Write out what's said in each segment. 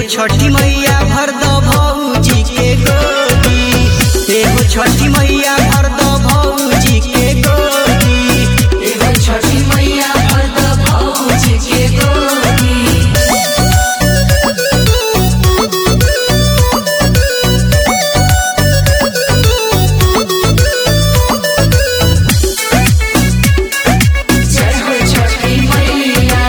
छठी मैया भर द भौजी के गोदी एहो छठी मैया भर द भौजी के गोदी एगो छठी मैया भर द भौजी के गोदी जय हो छठी मैया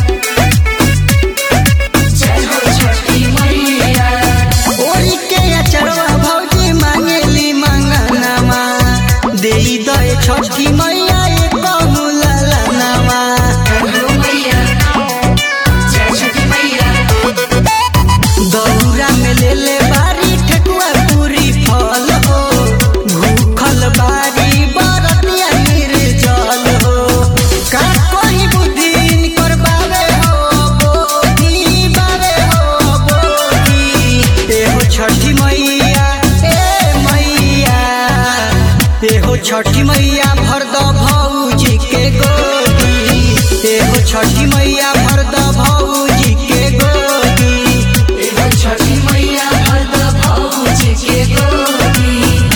जय हो छठी मैया ओरी के अचरवा भौजी मांगेली मंगनमा देई दे छठी मैया एक ललनवा हो मैया जय छठी मैया दौरा में ले ले बारी ठेकुआ पूरी फल हो भूखल बारी बरतिया निर्जल हो का कोई बुद्धि कर बावे हो बोधी बावे हो बोधी एहो छठी मैया ए मैया एहो छठी मैया भर द भौजी के गोदी एहो छठी मैया भर द भौजी के गोदी एगो छठी मैया भर द भौजी के गोदी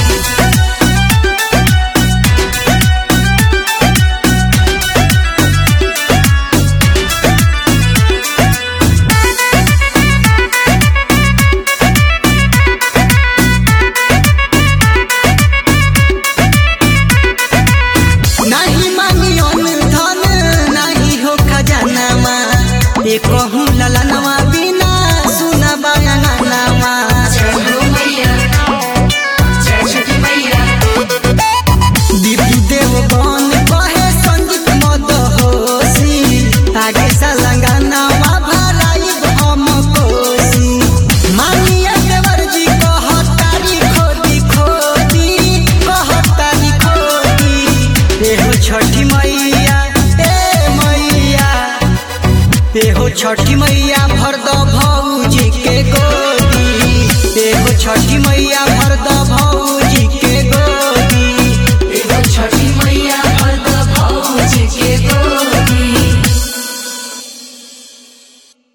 नाही मांगियो धन नाही हो खजानामा ए कहूँ ललनवा बिना सुना बयानामा जय हो मैया जय छठी मैया दीपू देव बन कहे संगीत मद होसी आगे सलंगानावा भराई हम कोसी मानिया देवर जी कहतारी खोदी खोदी कहतारी खोदी एहो छठी मैया ए मैया एहो छठी मैया भर द भौजी के गोदी एहो छठी मैया भर द भौजी